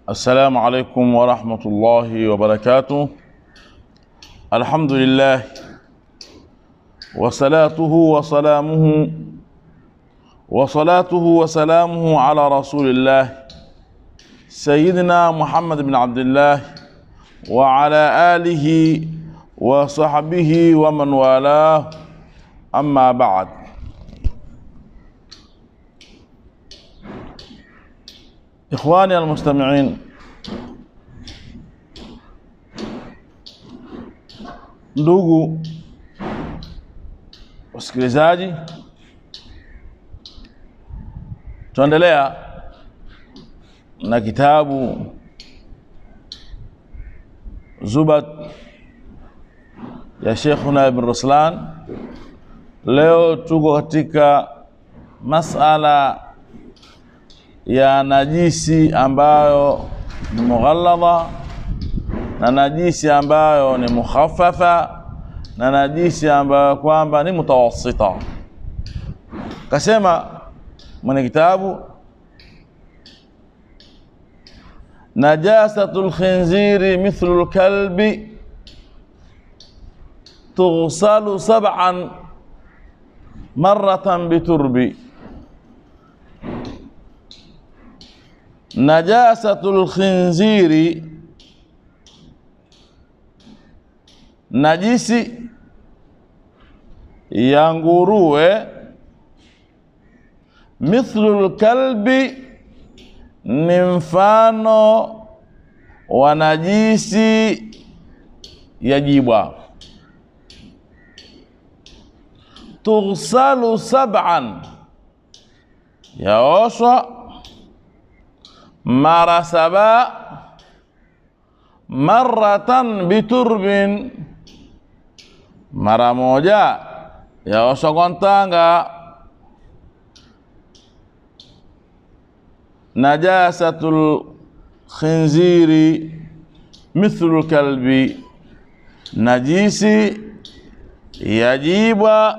السلام عليكم ورحمة الله وبركاته الحمد لله وصلاته وسلامه وصلاته وسلامه على رسول الله سيدنا محمد بن عبد الله وعلى آله وصحبه ومن والاه أما بعد إخواني المستمعين ndugu wasikilizaji tuendelea na kitabu Zubat ya Sheikhuna Ibn Ruslan. Leo tuko katika masala ya najisi ambayo ni mughalladha na najisi ambayo ni mukhaffafa na najisi ambayo kwamba ni mutawassita. Kasema mwenye kitabu najasatul khinziri mithlu lkalbi tughsalu sab'an maratan biturbi najasatul khinziri najisi ya nguruwe mithlu lkalbi ni mfano wa najisi ya jibwa tughsalu sab'an yaoshwa mara saba maratan biturbin mara moja yaoshwa kwa ntanga najasatul khinziri mithlu kalbi najisi yajibwa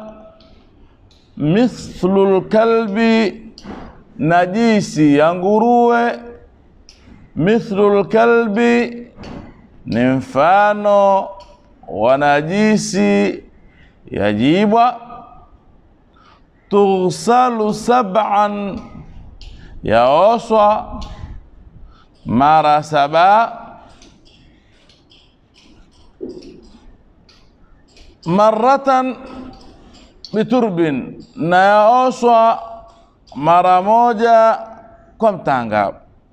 mithlu kalbi najisi ya nguruwe mithlu kalbi ni mfano wa najisi yajibwa tughsalu sab'an yaoshwa mara saba maratan biturbin na yaoshwa mara moja kwa mtanga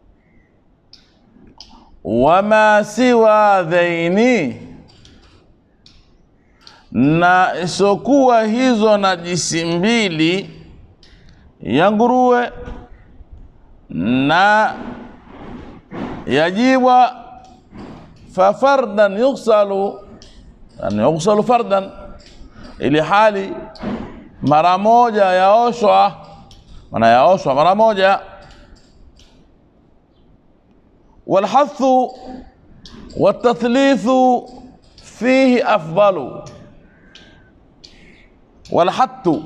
wama siwa dhaini na isokuwa hizo najisi mbili ya nguruwe na yajibwa fafardan yughsalu yani yughsalu fardan ili hali mara moja yaoshwa maana yaoshwa mara moja walhathu watathlithu fihi afdalu walhattu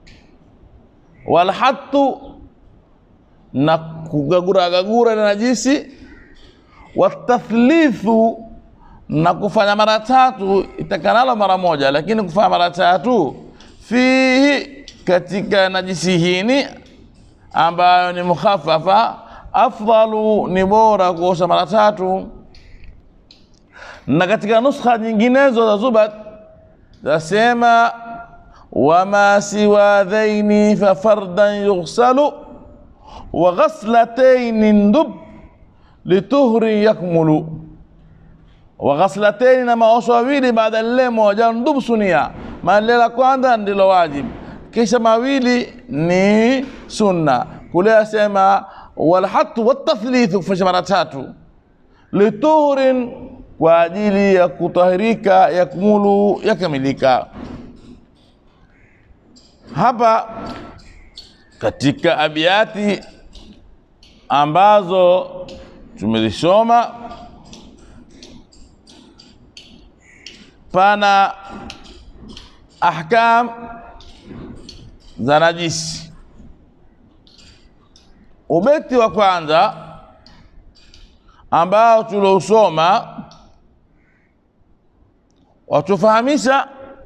walhattu na kugagura na najisi watathlithu na kufanya mara tatu itakanalo mara moja lakini kufanya mara tatu fihi katika najisi hini ambayo ni mukhaffafa afdalu ni bora kuosha mara tatu na katika nuskha nyinginezo za Zubat zasema wama siwa dhaini fafardan yughsalu wa ghaslataini ndub lituhri yakmulu wa ghaslataini na maosho mawili baada lile moja ndub sunia maana la kwanza ndilo wajib kisha mawili ni sunna kule asema walhatu watathlithu kufanya mara tatu lituhrin kwa ajili ya kutahirika yakmulu yakamilika hapa katika abiati ambazo tumelisoma pana ahkam za najisi ubeti wa kwanza ambao tulousoma watufahamisha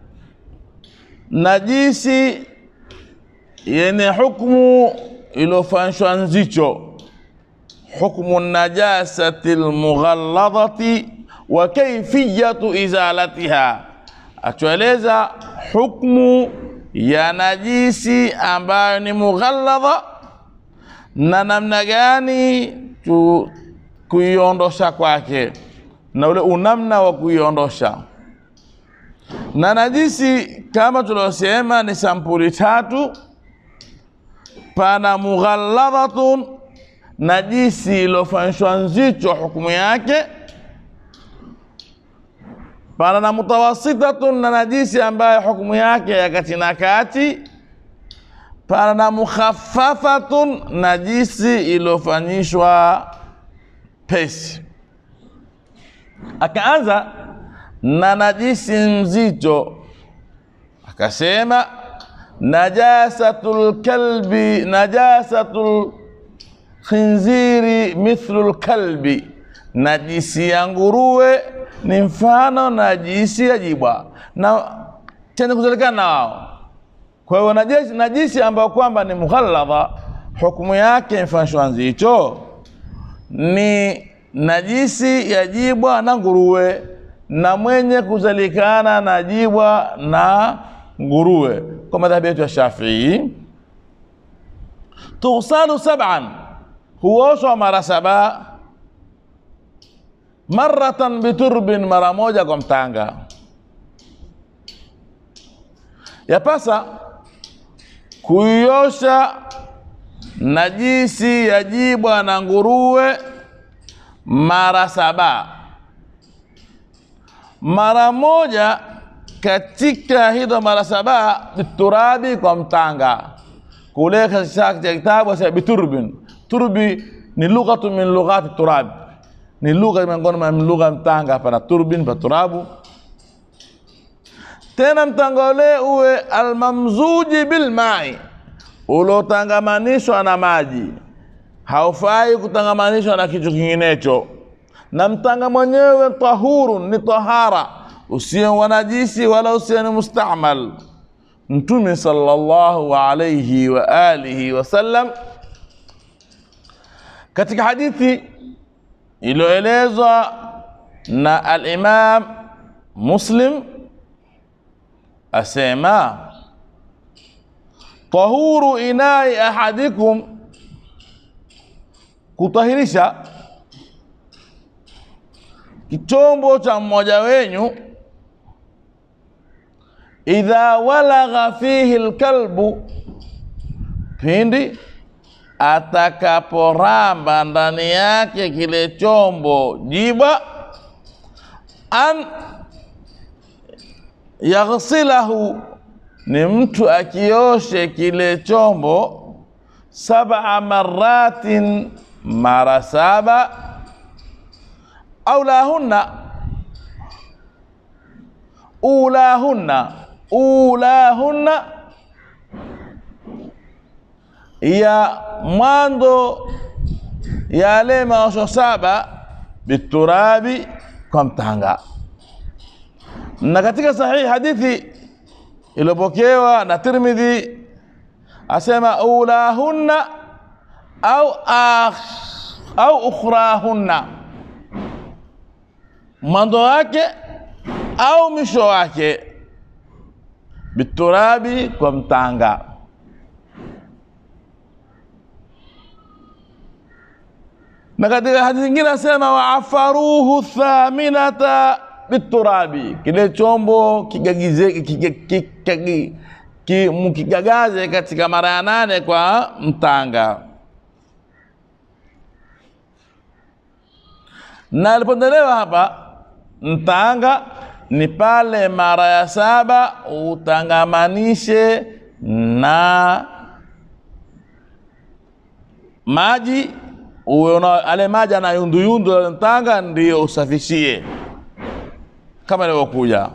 najisi yenye hukmu iliyofanyishwa nzicho, hukmu najasati lmughalladhati wa kaifiyatu izalatiha, atueleza hukmu ya najisi ambayo ni mughalladha na namna gani tu kuiondosha kwake na ule unamna wa kuiondosha. Na najisi kama tuliosema ni sampuli tatu. Pana mughalladhatun, najisi iliyofanyishwa nzito hukumu yake. Pana na mutawasitatun, na najisi ambayo hukumu yake ya kati na kati. Pana na mukhaffafatun, najisi iliyofanyishwa pesi. Akaanza na najisi mzito, akasema najasatul kalbi, najasatul khinziri mithlu lkalbi, najisi ya nguruwe ni mfano najisi ya jibwa na chenye kuzalikana na wao. Kwa hiyo najisi, najisi ambayo kwamba ni mughalladha, hukumu yake mfanishwa nzito ni najisi ya jibwa na nguruwe na mwenye kuzalikana na jibwa na nguruwe, kwa madhhabi yetu ya Shafii. Tughsalu sab'an, huoshwa mara saba. Maratan biturbin, mara moja kwa mtanga. Yapasa kuiosha najisi ya jibwa na nguruwe mara saba. Mara moja katika hizo mara saba biturabi, kwa mtanga. Kule katika kitabu cha biturbin, turbi ni lughatu min lughati turab, ni lugha miongoni mwa lugha mtanga. Hapana turbin pa turabu. Tena mtanga ule uwe almamzuji bilmai, ulotangamanishwa na maji haufai kutangamanishwa na kitu kinginecho, na mtanga mwenyewe tahurun, ni tahara, usio wa najisi wala usio ni mustamal. Mtume sallallahu alayhi wa alihi wasallam katika hadithi iliyoelezwa na al-Imam Muslim asema, tahuru inai ahadikum kutahirisha kichombo cha mmoja wenyu, idha walagha fihi lkalbu, pindi atakaporamba ndani yake kile chombo jibwa, an yaghsilahu, ni mtu akioshe kile chombo sab'a maratin mara saba, aulahunna ulahunna ulahunna, ya mwanzo yale maosho saba, biturabi, kwa mtanga. Na katika sahihi hadithi iliyopokewa na Tirmidhi asema ulahunna au akh, au ukhrahunna, mwanzo wake au mwisho wake, biturabi, kwa mtanga. Na katika hadithi nyingine asema waafaruhu thaminata biturabi, kile chombo kigagize mkigagaze katika mara ya nane kwa mtanga. Na alipondelewa hapa mtanga ni pale mara ya saba utangamanishe na maji, uwe ale maji anayunduyundu ale mtanga, ndio usafishie kama ilivyokuja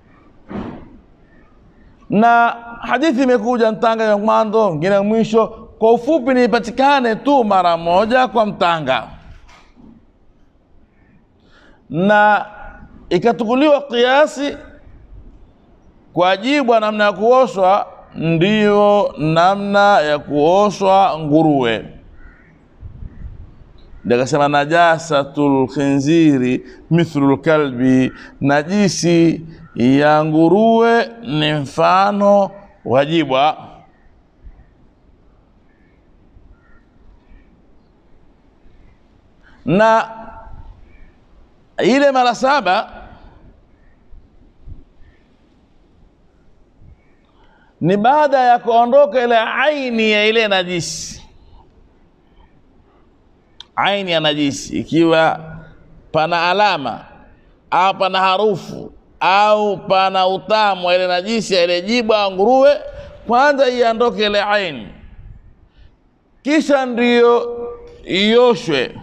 na hadithi imekuja mtanga ya mwanzo ngine mwisho, kwa ufupi ni ipatikane tu mara moja kwa mtanga, na ikatukuliwa kiasi kwa jibwa namna ya kuoshwa ndiyo namna ya kuoshwa nguruwe. Ndio akasema najasatul khinziri mithlu lkalbi, najisi ya nguruwe ni mfano wa jibwa. Na ile mara saba ni baada ya kuondoka ile aini ya ile najisi aini ya najisi, ikiwa pana alama au pana harufu au pana utamu wa ile najisi ya ile jibwa au nguruwe, kwanza iondoke ile aini, kisha ndiyo ioshwe.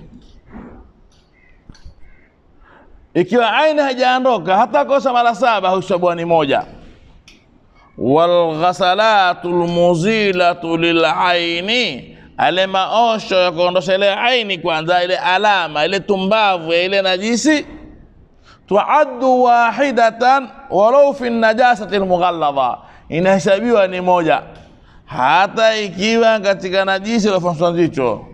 Ikiwa aini haijaondoka, hata kosa mara saba hushobwa ni moja. Walghasalatu lmuzilatu lilaini ale maosho ya kuondosha ile aini kwanza, ile alama ile tumbavu ya ile najisi, tuaddu wahidatan walau fi najasati lmughalladha, inahesabiwa ni moja, hata ikiwa katika najisi iliyofanywa nzito.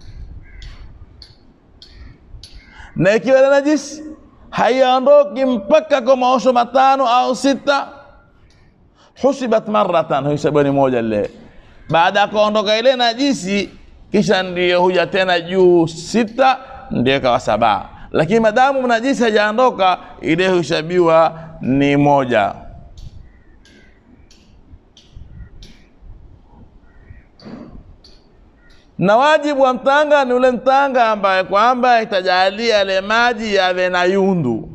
Na ikiwa ile najisi haiondoki mpaka kwa maosho matano au sita, husibat maratan, huhesabiwa ni moja lile baada ya kuondoka ile najisi, kisha ndiyo huja tena juu sita, ndiyo kawa saba. Lakini madamu najisi hajaondoka, ile huhesabiwa ni moja. Na wajibu wa mtanga ni ule mtanga ambaye kwamba itajalia ile maji yawe na yundu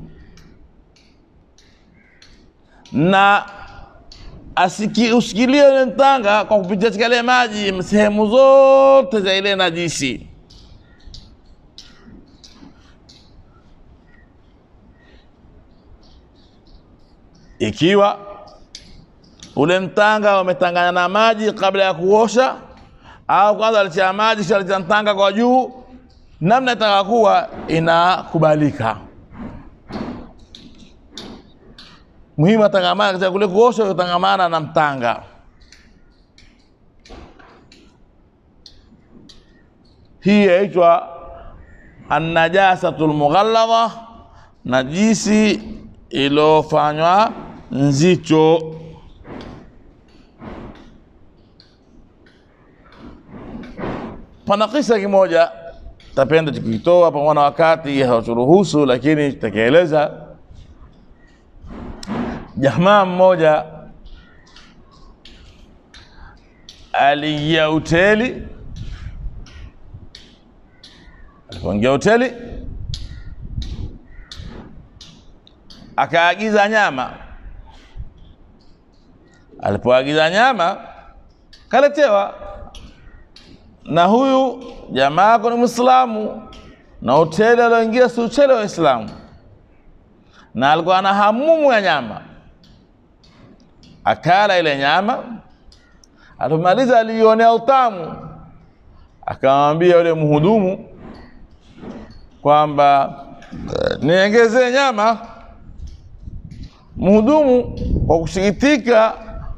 na asiki usikilie ile mtanga kwa kupitia katika ile maji sehemu zote za ile najisi. Ikiwa ule mtanga umetangana na maji kabla ya kuosha, au kwanza alitia maji kisha alitia mtanga kwa juu, namna itakakuwa inakubalika. muhimu atangamana katika kule kuosha, utangamana na mtanga. Hii yaitwa annajasatu lmughalladha, najisi iliyofanywa nzito. Pana kisa kimoja tapenda tukitoa pamoja na wakati hawaturuhusu, lakini tutakieleza Jamaa mmoja aliingia hoteli. Alipoingia hoteli, akaagiza nyama. Alipoagiza nyama, kaletewa. Na huyu jamaa ako ni Mwislamu, na hoteli alioingia si hoteli wa Waislamu, na alikuwa na hamumu ya nyama akala ile nyama, alipomaliza aliionea utamu, akamwambia yule mhudumu kwamba niongezee nyama. Mhudumu kwa kusikitika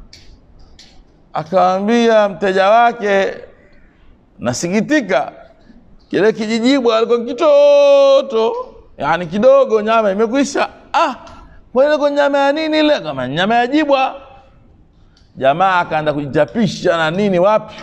akamwambia mteja wake, nasikitika, kile kijijibwa alikuwa kitoto, yani kidogo, nyama imekwisha. Ah, kwa nyama ya nini ile? Kama nyama ya jibwa. Jamaa akaanza kujichapisha na nini wapi.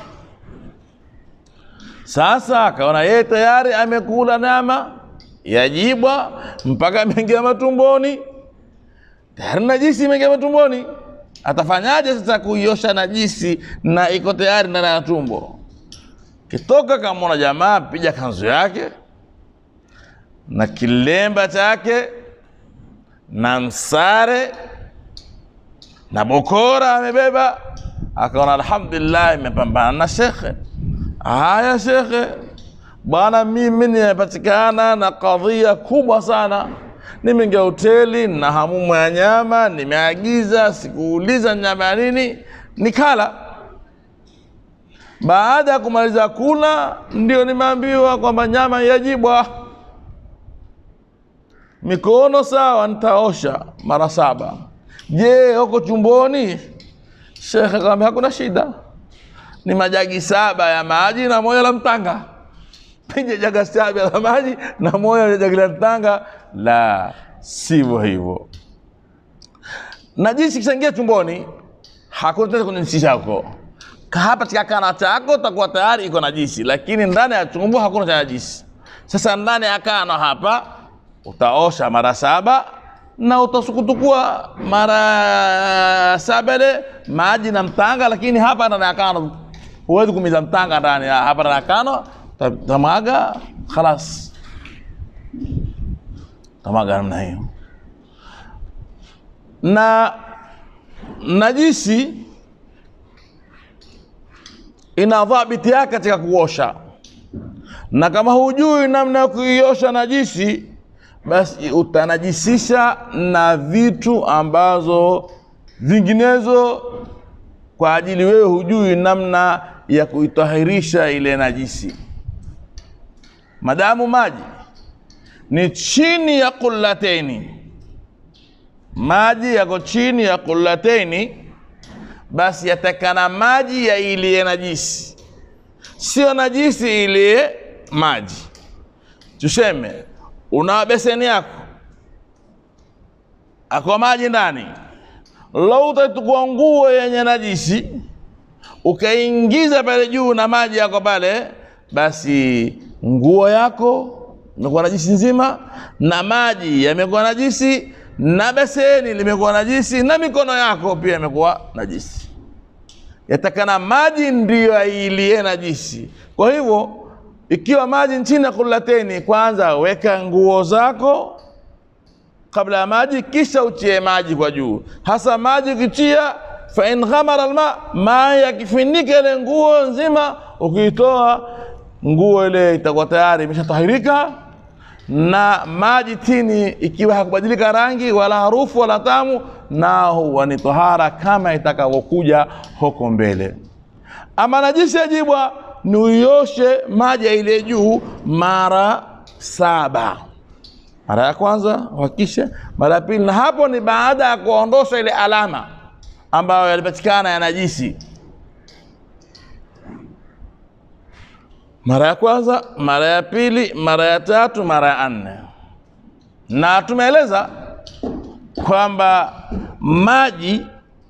Sasa akaona yeye tayari amekula nyama ya jibwa mpaka ameingia matumboni, tayari najisi imeingia matumboni. Atafanyaje sasa kuiosha najisi na iko tayari ndani ya tumbo? Kitoka kamwona jamaa piga kanzu yake na kilemba chake na msare na bokora amebeba, akaona alhamdulillah, imepambana na shekhe. Haya shekhe, bwana, mimi nimepatikana na kadhia kubwa sana. Nimeingia hoteli na hamumu ya nyama, nimeagiza, sikuuliza nyama ya nini, nikala. baada ya kumaliza kula ndio nimeambiwa kwamba nyama yajibwa mikono sawa nitaosha mara saba je huko chumboni shekhe akamwambia hakuna shida ni majagi saba ya maji na moja la mtanga pija jaga saba la maji na moja la jagi la mtanga la sivyo hivyo najisi kishaingia chumboni hakuna tena kwenye nchi chako hapa katika kana chako utakuwa tayari iko najisi lakini ndani ya chumbo hakuna cha najisi sasa ndani ya kana hapa utaosha mara saba na utasukutukua mara saba ile maji na mtanga lakini hapa ndani ya kano huwezi kumiza mtanga ndani ya- hapa ndani ya kano ta- tamaga khalas tamaga namna hiyo na najisi ina dhabiti yake katika kuosha na kama hujui namna ya kuiosha najisi basi utanajisisha na vitu ambazo vinginezo kwa ajili wewe hujui namna ya kuitahirisha ile najisi madamu maji ni chini ya kullateni maji yako chini ya kullateni basi yatakana maji ya iliye najisi sio najisi iliye maji tuseme una beseni yako ako maji ndani lau utachukua nguo yenye najisi ukaingiza pale juu na maji yako pale basi nguo yako imekuwa najisi nzima na maji yamekuwa najisi na beseni limekuwa najisi na mikono yako pia imekuwa najisi yatakana maji ndiyo ailie najisi kwa hivyo ikiwa maji chini ya kulateni kwanza weka nguo zako kabla ya maji kisha uchie maji kwa juu hasa maji ukichia fa in ghamara alma maji yakifinika ile nguo nzima ukiitoa nguo ile itakuwa tayari imeshatahirika na maji tini ikiwa hakubadilika rangi wala harufu wala tamu na huwa ni tohara kama itakavyokuja huko mbele ama najisi yajibwa ni uioshe maji ya ile juu mara saba mara ya kwanza uhakishe mara ya pili na hapo ni baada ya kuondosha ile alama ambayo yalipatikana ya najisi mara ya kwanza mara ya pili mara ya tatu mara ya nne na tumeeleza kwamba maji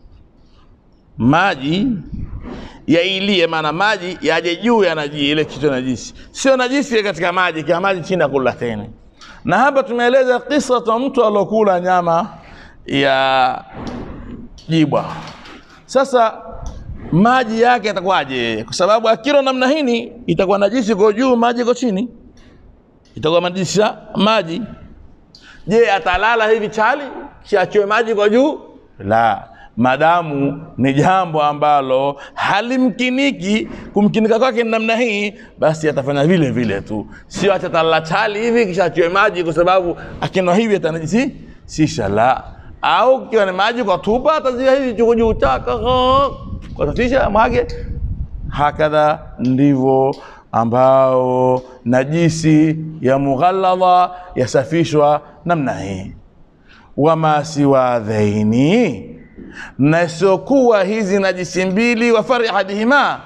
maji yailie maana maji yaje juu ya naji ile kitu najisi sio najisi ya katika maji kia maji chini ya kulateni na hapa tumeeleza kisa cha mtu aliokula nyama ya jibwa sasa maji yake yatakuwaje kwa sababu akilo namna hini itakuwa najisi kwa juu maji iko chini itakuwa najisi ya maji je atalala hivi chali kiachiwe maji kwa juu la madamu ni jambo ambalo halimkiniki kumkinika kwake ni namna hii basi atafanya vile vile tu sio achatalala chali hivi kisha achiwe maji kwa sababu akinwa hivi atanajisi sisha la au kiwa ni maji kwa tupa atazia hivi chuko juu chaka kwa tatisha mwage hakadha ndivyo ambao najisi ya mughalladha yasafishwa namna hii wama siwa dhaini na isiokuwa hizi najisi mbili wa fari ahadihima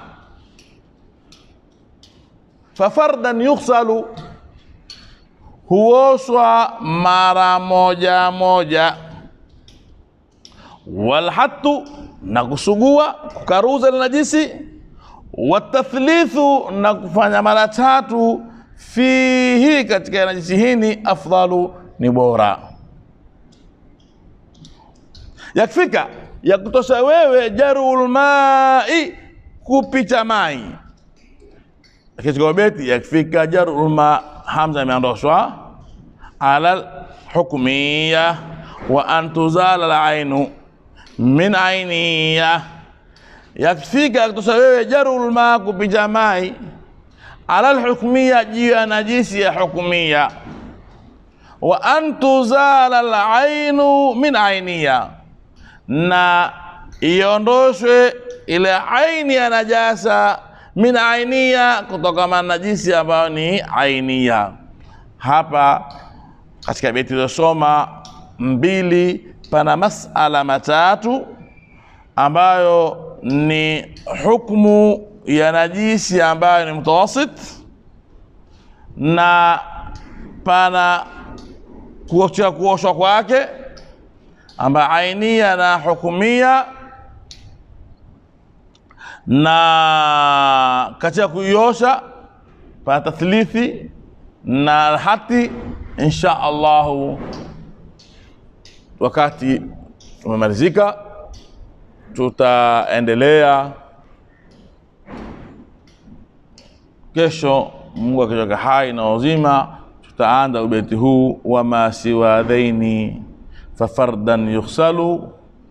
fafardan yughsalu huoshwa mara moja moja walhatu na kusugua kukaruza ile najisi watathlithu na kufanya mara tatu fihi katika najisi hini afdalu ni bora yakfika ya kutosha wewe jarul mai kupita mai katika beti yakfika jarul ma hamza imeondoshwa ala hukmiya wa an tuzala alainu min ainiya yakfika ya kutosha wewe jarul ma kupita mai ala alhukmiya juu ya najisi ya hukmiya wa an tuzala alainu min ainiya na iondoshwe ile aini ya najasa min ainia, kutokana na najisi ambayo ni ainia. Hapa katika beti iliyosoma mbili, pana masala matatu ambayo ni hukmu ya najisi ambayo ni mutawasit na pana kuosha kuoshwa kwake ambayo ainia na hukumia na katika kuiosha pana tathlithi na hati. Insha Allahu, wakati umemalizika, tutaendelea kesho. Mungu akiweka hai na uzima, tutaanza ubeti huu wama siwa dhaini fafardan yughsalu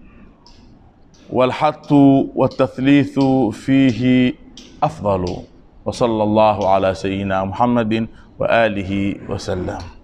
walhatu watathliithu fihi afdalu wa sallallahu ala sayyidina Muhammadin wa alihi wa sallam.